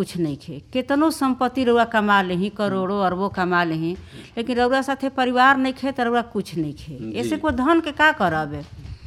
कुछ नहीं खे केतनो संपत्ति रउआ कमा लेही करोड़ों अरबों कमा लेही लेकिन रउआ साथे परिवार नहीं खे तो रउआ कुछ नहीं खे जी। ऐसे को धन के का करब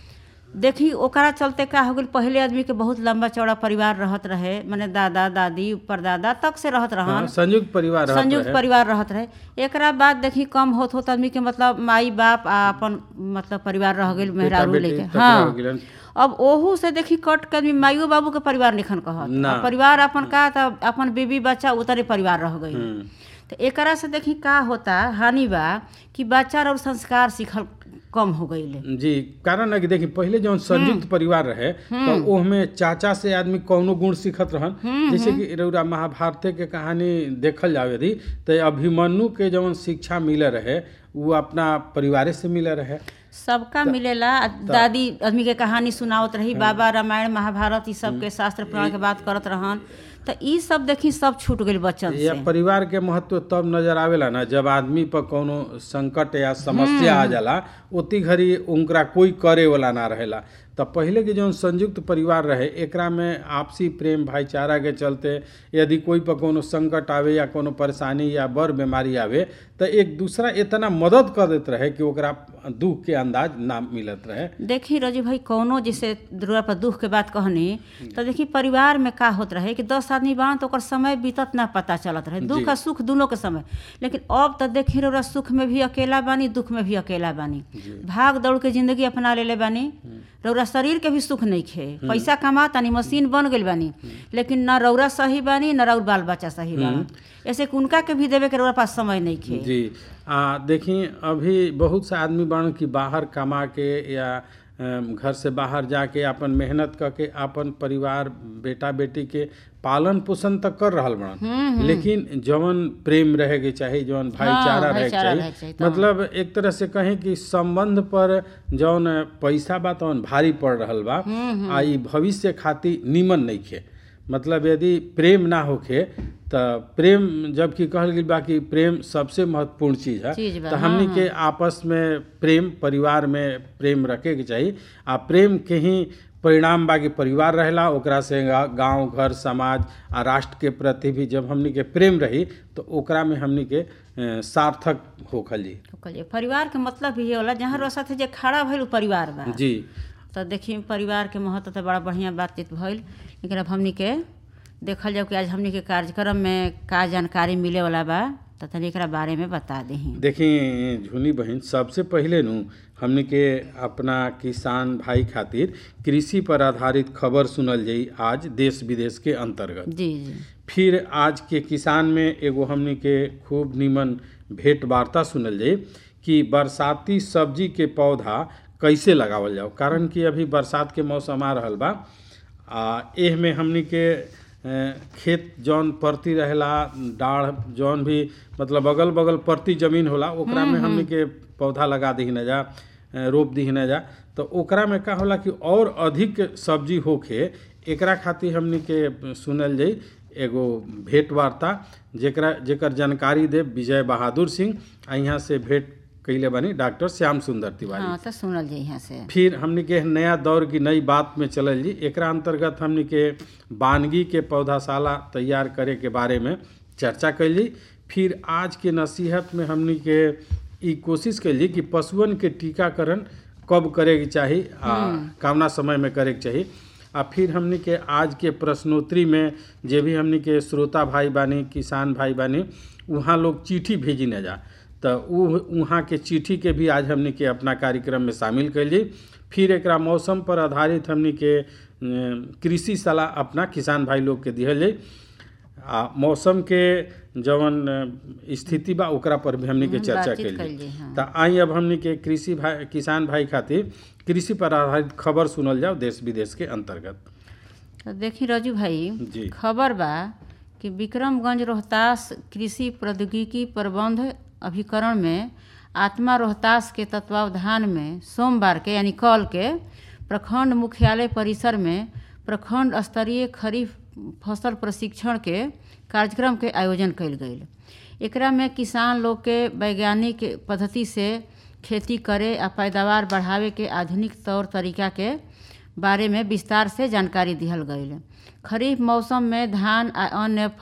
देखी ओकरा चलते का हो गइल पहले आदमी के बहुत लंबा चौड़ा परिवार रहत रहे माने दादा दादी परदादा तक से रहत रहन हाँ, संयुक्त परिवार रहत संयुक्त रहे। परिवार रहत रहे एकरा बाद देखी कम होत होत आदमी के मतलब माई बाप आ अपन मतलब परिवार रह गइल मेहरारू बेटी लेके टकरा हाँ गेलन। अब ओहू से देखी कट के आदमी माइयो बाबू के परिवार निखन कहत ना। आ परिवार अपन का त अपन बीबी बच्चा उतरे परिवार रह गई हम्म। तो एकरा से देखी का होता हानि बा कि बच्चा और संस्कार सीखल कम हो गई जी कारण है कि देखिए पहले जौन संयुक्त परिवार रहे तो ओहमे चाचा से आदमी कौनो गुण सीखत रहन जैसे कि रउरा महाभारत के कहानी देखल जावे यदि तो अभिमन्यु के जौन शिक्षा मिले रहे वो अपना परिवारे से मिले रहे सबका मिलेला आ दादी आदमी के कहानी सुनावत रही बाबा रामायण महाभारत ई सब के शास्त्र पुराण के बात करत रहन तो ई सब देखी सब छूट गइल बच्चन से या परिवार के महत्व तब नजर आवेला ना जब आदमी पर कोनो संकट या समस्या आ जाला ओती घड़ी उनकरा कोई करे वाला ना रहेला तब पहले के जौन संयुक्त परिवार रहे एकरा में आपसी प्रेम भाईचारा के चलते यदि कोई पर कोनो संकट आवे या कोनो परेशानी या बड़ बीमारी आवे तो एक दूसरा इतना मदद कर देत रहे कि ओकरा दुख के अंदाज ना मिलत रहे देखी रजू भाई कौनो जैसे दुर्गा पर दुख के बात कहनी तो देखी परिवार में का होत रहे कि दस आदमी बान तो ओकर समय बीतत ना पता चलत रहे दुख आ सुख दोनों के समय लेकिन अब तो देखी रउरा सुख में भी अकेला बानी दुख में भी अकेला बानी भाग दौड़ के जिंदगी अपना लेले बानी रउरा शरीर के भी सुख नहीं खे पैसा कमा तानी मशीन बन गइल बानी लेकिन न रउरा सही बानी न रउर बाल बच्चा सही बानी ऐसे कि उनका के भी देवे के रउरा पास समय नहीं खे जी आ देखी अभी बहुत सा आदमी बन कि बाहर कमा के या अम, घर से बाहर जाके अपन मेहनत करके अपन परिवार बेटा बेटी के पालन पोषण तक कर रहल बड़न लेकिन जवन प्रेम रहे के चाही जवन भाईचारा रहे के भाईचारा रहे के चाही चाही, तब। मतलब एक तरह से कहें कि संबंध पर जौन पैसा बा तवन भारी पड़ रहल बा आ ई भविष्य खातिर निमन नहीं खे मतलब यदि प्रेम ना होखे त प्रेम जबकि कहल गेल बा कि प्रेम सबसे महत्वपूर्ण चीज है चीज बा, तो हमनी के आपस में प्रेम परिवार में प्रेम रखे के चाही आ प्रेम के ही परिणाम बा कि परिवार रहेला ओकरा से गा- गांव घर समाज आ राष्ट्र के प्रति भी जब हमनी के प्रेम रही तो ओकरा में हमनी के अ, सार्थक होखल जी तो कहलिए परिवार के मतलब भी ये होला जहाँ रउरा साथे जे खड़ा भइल उ परिवार बा जी तो देखी परिवार के महत्व तो बड़ा बढ़िया बातचीत भइल लेकिन अब हमनी के देखल जाओ कि आज हमनी के कार्यक्रम में का जानकारी मिले वाला बा तो तनी एकरा बारे में बता दही देखी झुनी बहन सबसे पहले नु हमनी के अपना किसान भाई खातिर कृषि पर आधारित खबर सुनल जाई आज देश विदेश के अंतर्गत जी जी फिर आज के किसान में एगो हमनी के खूब निमन भेंट वार्ता सुनल जाई कि बरसाती सब्जी के पौधा कैसे लगावल जाओ कारण कि अभी बरसात के मौसम आ रहल बा आ एह में हमनी के अ, खेत जौन परती रहेला डाढ़ जौन भी मतलब अगल बगल परती जमीन होला ओकरा में हमनी के पौधा लगा दी न जा अ, रोप दी न जा तो ओकरा में का होला कि और अधिक सब्जी होखे एकरा खातिर हमनी के सुनल जाई एगो भेंट वार्ता जेकरा जेकर जानकारी दे विजय बहादुर सिंह आ यहाँ से भेंट कैले बानी डॉक्टर श्याम सुंदर तिवारी हाँ तो सुनल जाई यहाँ से फिर हमनी के नया दौर की नई बात में चलल जी एकरा अंतर्गत हमनी के वानगी के पौधाशाला तैयार करे के बारे में चर्चा कैली फिर आज के नसीहत में हमनी के ई कोशिश कैली कि पशुअन के टीकाकरण कब करे के चाही आ कामना समय में करे के चाही आ फिर हमनी के आज के प्रश्नोत्तरी में जे भी हमनी के श्रोता भाई बानी किसान भाई बानी वहाँ लोग चिट्ठी भेजी न जा तो उ वहाँ के चिट्ठी के भी आज हमनी के अपना कार्यक्रम में शामिल कैली फिर एकरा मौसम पर आधारित हमनी के अ, कृषि सलाह अपना किसान भाई लोग के दिहल जाई आ मौसम के जवन अ, स्थिति बा ओकरा पर भी हमनी के हम्म, चर्चा बातचीत कैली कैल जाई, हाँ। तो आई अब हमनी के कृषि भाई किसान भाई खातिर कृषि पर आधारित खबर सुनल जाओ देश विदेश के अंतर्गत तो देखी रजू भाई जी। खबर बा कि विक्रमगंज रोहतास कृषि प्रौद्योगिकी प्रबंध अभिकरण में आत्मा रोहतास के तत्वावधान में सोमवार के यानी कल के प्रखंड मुख्यालय परिसर में प्रखंड स्तरीय खरीफ फसल प्रशिक्षण के कार्यक्रम के आयोजन कयल गेल एकरा में किसान लोग के वैज्ञानिक पद्धति से खेती करे आ पैदावार बढ़ावे के आधुनिक तौर तरीका के बारे में विस्तार से जानकारी दिहल गईल खरीफ मौसम में धान आ अन्य